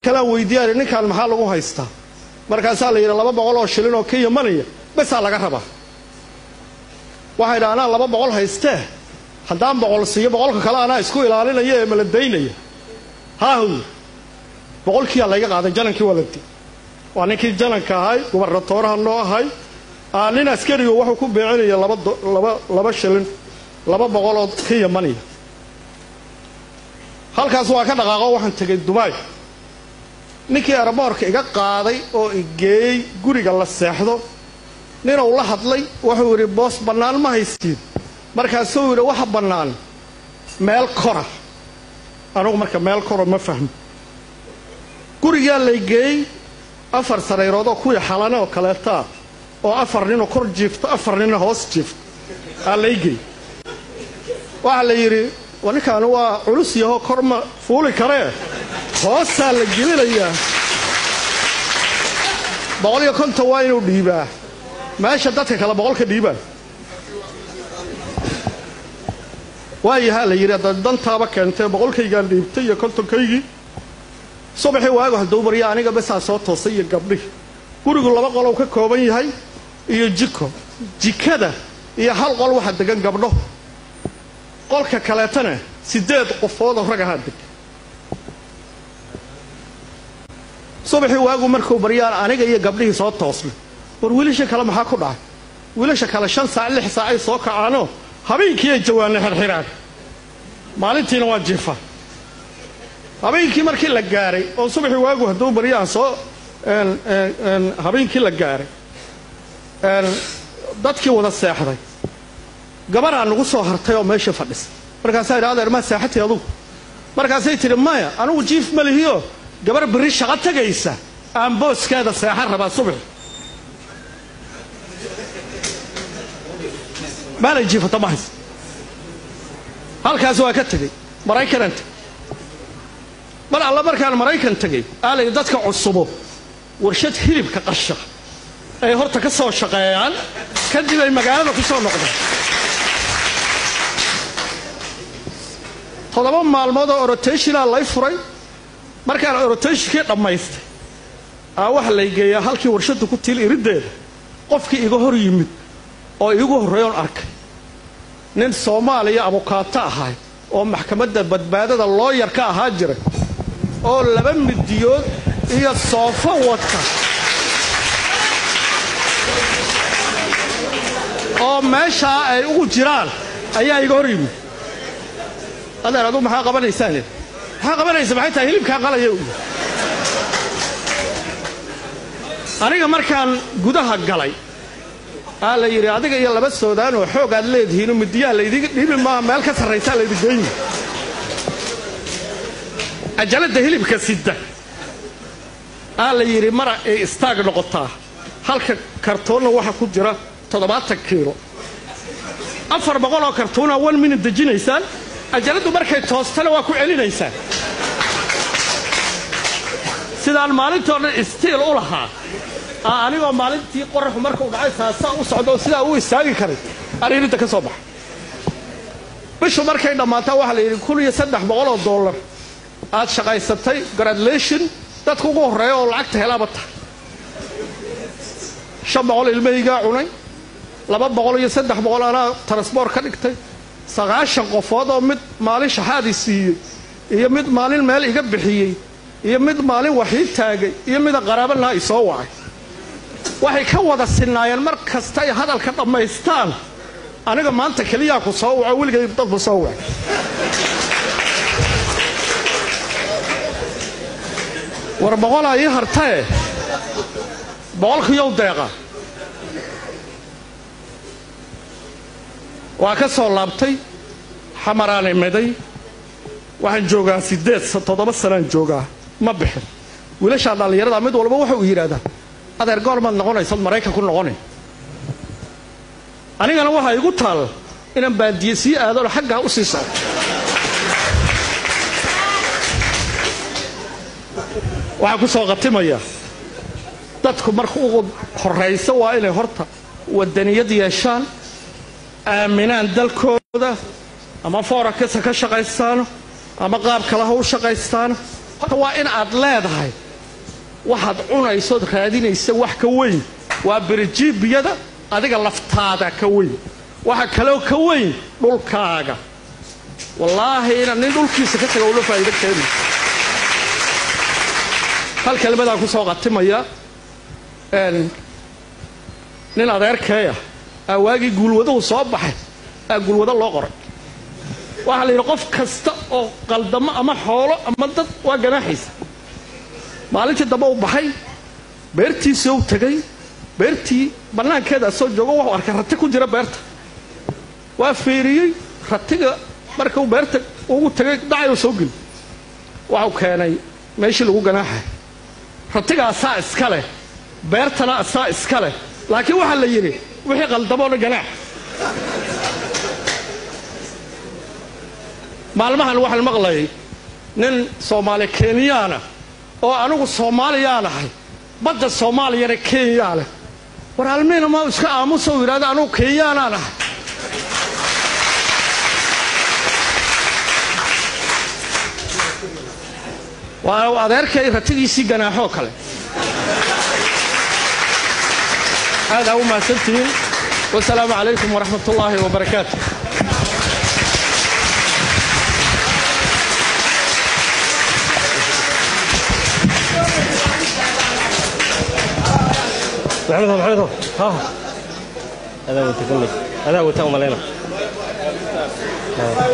kalaan weydiiyaan ninkaan maxaa lagu haystaa markaasaa la yidhi laba boqol oo shilin oo ka yamanaya besaa laga rabaa waxay dha anaa laba boqol haystee haddaan boqol siiyo boqolka kale anaa isku ilaalinaya ee mala daynaya haahu boqolkiiyaa layga qaaday janankii waa la di waa ninkii jananka ahay gubarnatooraha noo ahay nin askarigo wuxuu ku beecinaya laba laba laba shilin laba boqol oo ka yamanaya halkaas waa ka dhaqaaqo waxaan tegay dubaay ninkii eraboorka iga qaaday oo igeeyey guriga la seexdo ninuu la hadlay wuxuu yidhi boos bannaan ma haysiin markaasuu yidhi waxa bannaan meel kora anugu marka meel kora ma fahmo gurigaa laygeeyey afar sarayroodoo kuwii xalane oo kaleetaa oo afar ninoo kor jiifto afar nina hoos jiifto aa laygeey waxaa la yidhi ninkaani waa culus yahoo kor ma fuuli karee hoosaa la gelinayaa boqol iyo konton waa inuu dhiibaa meesha dadka kale boqolka dhiibaan waayahaa la yidhi haddaad dantaaba keentee boqolkaygaan dhiibtay iyo kontonkaygii subaxii waagu hadduu barya aniga besaa soo toosay iyo gabdhihi gurigu laba qolow ka kooban yahay iyo jiko jikada iyo hal qol waxaa degan gabdho qolka kaleetana siddeed qofoodoo rag ahaa deg subaxii waagu markuu baryaan aniga iyo gabdhihii soo toosnay war wiilasha kale maxaa ku dhacay wiilasha kale shan saac lix saac ay soo kacaanoo habeenkiiay jawaanay xirxiraan maalintiina waa jiifaan habeenkii markii la gaaray oo subaxii waagu hadduu baryaan soo habeenkii la gaaray dadkii wada seexday gabaraa nagu soo hartay oo meesha fadhisa markaasaa idha adeer maa seexatay adugu markaasay tidhi maya anugu jiif ma lihiyo gabar berri shaqo tegaysa aan booskeeda seexan rabaa subax maalay jiifata ma haysa halkaas waa ka tegey maraykanaan tegey mar alla markaan maraykan tegey aalay dadka cusubo warshad hilibka qasha ay horta ka soo shaqeeyaan kadib ay magaalada ku soo noqdaan toddoba maalmood oo orotationaa lay furay markaan orotationkii dhammaystay aa waxa lay geeyaa halkii warshadda ku tiil iriddeeda qofkii iga hor yimid oo iigu horreeyoon arkay nin soomaaliya abukaato ahay oo maxkamadda badbaadada looyar ka ahaa jiray oo laba midiyood iyo soofo wata oo meeshaa ay ugu jiraan ayaa iga hor yimid adeer aduu maxaa qabanaysaa le maxaa qabanaysa maxay tahay hilibkaa qalaya u aniga markaan gudaha galay aa la yidhi adiga iyo laba soodaan oo xoog aad leedihiinoo midiyaha laydiga dhiibi maaha meel ka sarraysaa laydi geyni cajaladda hilibka sida aa la yidhi mara ay istaag noqotaa halka kartoonna waxa ku jira toddobaatan kiilo afar boqoloo kartuuna one minute dejinaysaan cajaladdu markay toostana waa ku celinaysaan sidaan maalintoo dhan istiil u lahaa aa anigoo maalintii qoraxu markuu dhacay saasaa u socdo oo sidaa u istaagi karay ariirinta ka soo baxa bishu markay dhammaataa waxaa la yidhi kun iyo saddex boqoloo dollar aad shaqaysatay gradulation dadka ugu horreeya oo lacagta helaaba tahay shan boqol ilmahaygaa cunay laba boqol iyo saddex boqol anaa transboort ka dhigtay sagaashan qofood oo mid maalin shaxaadii siiyey iyo mid maalin meel iga bixiyey iyo mid maalin waxii taagay iyo mida qaraabanaha i soo wacay waxay ka wada sinnaayeen mar kasta ay hadalka dhammaystaan aniga maanta keliyaa ku soo waco weligay dadku soo wacay war boqolaa ii hartae boqolkiiyow deeqa waa ka soo laabtay xamaraanay meday waxaan joogaa siddeed toddoba sanaan joogaa ma bixin wiilashaa dhallinyarada mid walba waxa uu yidhaahdaa adeer goormaad noqonaysad maraykan ku noqonay anigana waxaa igu taal inaan baadiye sii aadano xaggaa u sii socdo waxaa ku soo qatimaya dadku marka ugu horraysa waa inay horta wadaniyad yeeshaan aaminaan dalkooda ama foorakasa ka shaqaystaano ama qaab kale ha u shaqaystaano horta waa in aad leedahay waxaad cunaysood raadinaysa wax ka weyn waa berijiibiyada adiga laftaada ka weyn waxa kaloo ka weyn dhulkaaga wallaahi inaad nin dhulkiisa ka taga ula faa'iido keeni hal kelmadaan ku soo qatimaya nin adeerkeeya aa waagii guulwaduhu soo baxay aa guulwado loo qoray waxaa la yidhi qof kasta oo qaldamo ama xoolo ama dad waa ganaaxiisa maalintii dambe u baxay beertiisii u tegay beertii bannaankeeda soo joogo wuxuu arkay rati ku jira beerta waa fiiriyey ratiga markuu beerta ugu tegay dhacayuu soo geli waxuu keenay meeshii lagu ganaaxay ratiga asaa iska leh beertana asaa iska leh laakiin waxaa la yidhi wixii qaldamoona ganaax maalmahan waxaan maqlayay nin soomaali kenyaana oo anigu soomaaliyaan ahay badda soomaaliyana kenyaa leh war almiina ma iska aamusa u yidhahda anugu kenyaanaan ahay waa adeerkay ratigiisii ganaaxoo kale aad aa u mahadsantihiin wasalaamu calaykum waraxmat ullaahi wabarakaatu محمد محمد ها هذا هو تكمل هذا هو تأمل هنا